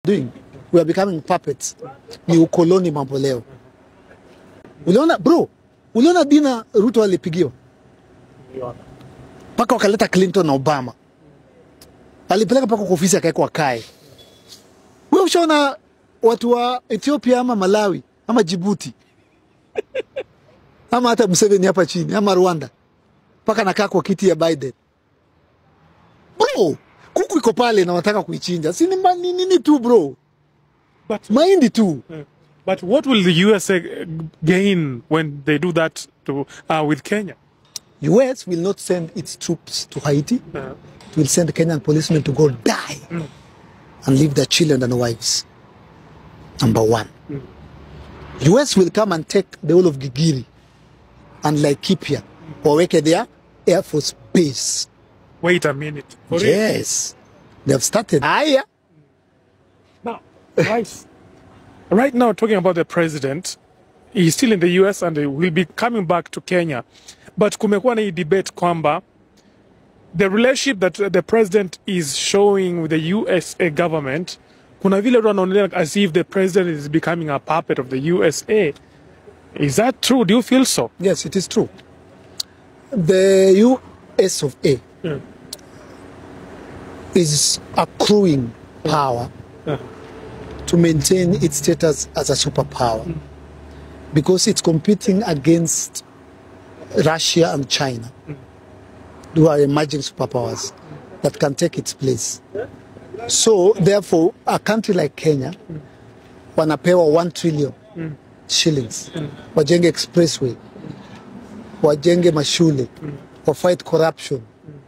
doing. We are becoming puppets. Ni ukoloni mambo leo. Uliona bro, uliona Dina Ruto alipigiwa mpaka wakaleta Clinton na Obama, alipeleka mpaka kwa ofisi akawekwa kae. Wewe ushaona watu wa Ethiopia ama Malawi ama Djibouti ama hata Museveni hapa chini ama Rwanda, mpaka nakaa kwa kiti ya Biden. Bro, kuku iko pale na wanataka kuichinja, si ni ma- ni nini tu bro, But mahindi tu. but what will the USA gain when they do that to uh, with Kenya? US will not send its troops to Haiti. Uh, It will send Kenyan policemen to go die and leave their children and wives. Number one. US will come and take the whole of Gigiri and Laikipia waweke their Air Force base. wait a minute. For real? Yes. They have started. Aya. Now, right, right now, talking about the president, he's still in the US and he will be coming back to Kenya. But kumekuwa na hii debate kwamba the relationship that the president is showing with the USA government, kuna vile watu wanaonelea as if the president is becoming a puppet of the USA. Is that true? Do you feel so? Yes, it is true. The US of A Yeah. is accruing power Yeah. to maintain its status as a superpower because it's competing against Russia and China, who are emerging superpowers that can take its place. So, therefore, a country like Kenya, wanapewa 1 trillion shillings, wajenge expressway, wajenge mashule, wa fight corruption.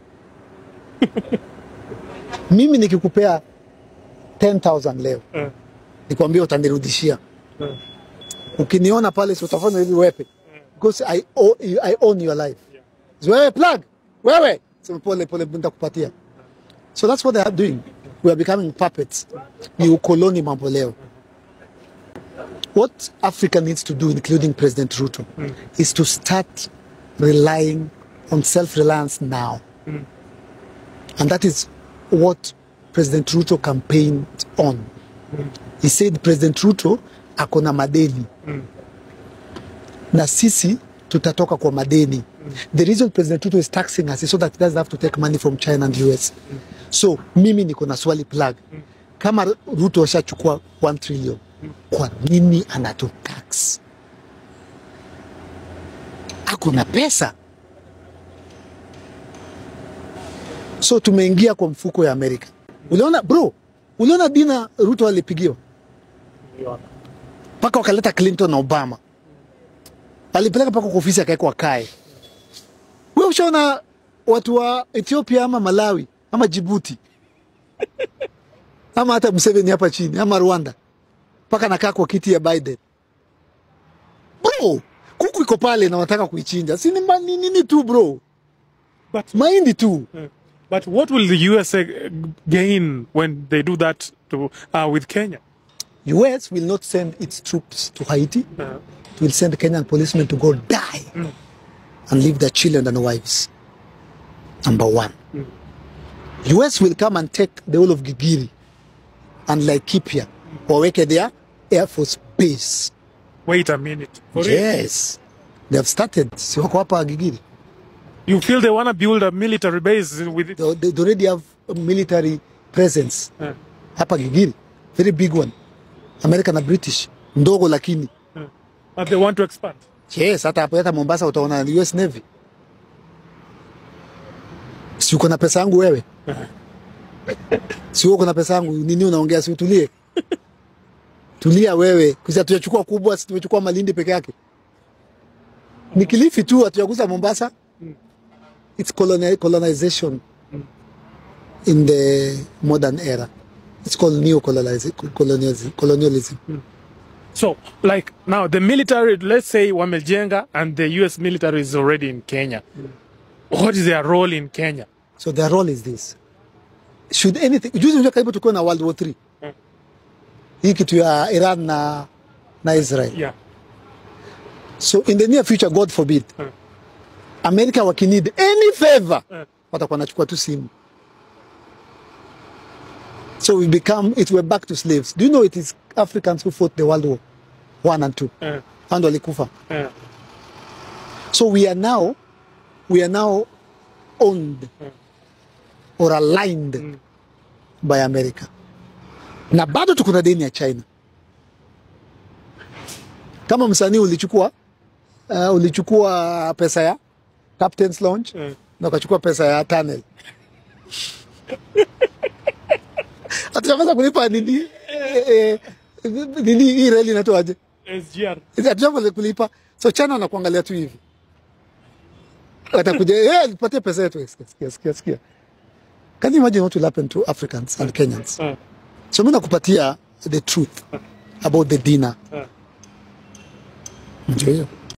Mimi nikikupea 10,000 leo, Eh. nikwambia utanirudishia. Eh. Ukiniona pale si utafanya hivi wepe. Because I, owe, I own your life. Si Wewe plug, wewe. Sema pole pole nitakupatia. So that's what they are doing. We are becoming puppets. Ni ukoloni mambo leo. What Africa needs to do, including President Ruto, is to start relying on self-reliance now. And that is what President Ruto campaigned on. He said President Ruto ako na madeni na sisi tutatoka kwa madeni. The reason President Ruto is taxing us is so that he doesn't have to take money from China and US. So mimi niko na swali plug, kama Ruto ashachukua 1 trillion, kwa nini anatutax? Ako na pesa. So tumeingia kwa mfuko ya Amerika. Uliona bro, uliona Dina Ruto alipigiwa mpaka wakaleta Clinton na Obama, alipeleka mpaka kwa ofisi akawekwa kae. Wewe ushaona watu wa Ethiopia ama Malawi ama Djibouti ama hata Museveni hapa chini ama Rwanda, mpaka nakaa kwa kiti ya Biden. Bro, kuku iko pale na wanataka kuichinja, si ni ma- ni nini tu bro, But mahindi tu. but what will the USA gain when they do that to uh, with Kenya? US will not send its troops to Haiti. Uh, It will send Kenyan policemen to go die and leave their children and wives. Number one. US will come and take the whole of Gigiri and Laikipia waweke their Air Force base. wait a minute. For real? Yes. They have started. Si wako hapa Gigiri. You feel they want to build a military base with it? They, they already have a military presence Uh, hapa Gigiri. Very big one. American na British. Ndogo lakini. but they want to expand. Yes, hata hapo hata Mombasa utaona US Navy. Si uko na pesa yangu wewe? Si uko na pesa yangu nini unaongea si utulie? Tulia wewe. Kisa tuyachukua kubwa, si tumechukua Malindi peke yake. Ni Kilifi tu hatujagusa Mombasa. It's coloni colonization in the modern era. It's called neo-colonialism. Colonialism. colonialism. So, like now, the military, let's say Wameljenga and the US military is already in Kenya. What is their role in Kenya? So their role is this. Should anything, juzi unajua karibu tukuwe na World War 3. Mm. Hii kitu ya Iran na, na Israel. Yeah. So in the near future, God forbid, Mm. America wakinid any favor, Mm. watakuwa nachukua tu simu. So we become, it we're back to slaves. Do you know it is Africans who fought the World War One and Two? Eh, And walikufa. eh, So we are now, we are now owned or aligned by America. Na bado tuko na deni ya China. Kama msanii ulichukua uh, ulichukua pesa ya Captain's Lounge eh. na ukachukua pesa ya tunnel. Hatujaweza kulipa nini eh, eh, nini hii reli inatoaje? SGR. hatujaweza kulipa so china wanakuangalia tu hivi watakuja eh, tupatie pesa yetu sikia sikia sikia sikia can you imagine what will happen to africans and kenyans Eh, so mimi nakupatia the truth about the dinner eh. ndio hiyo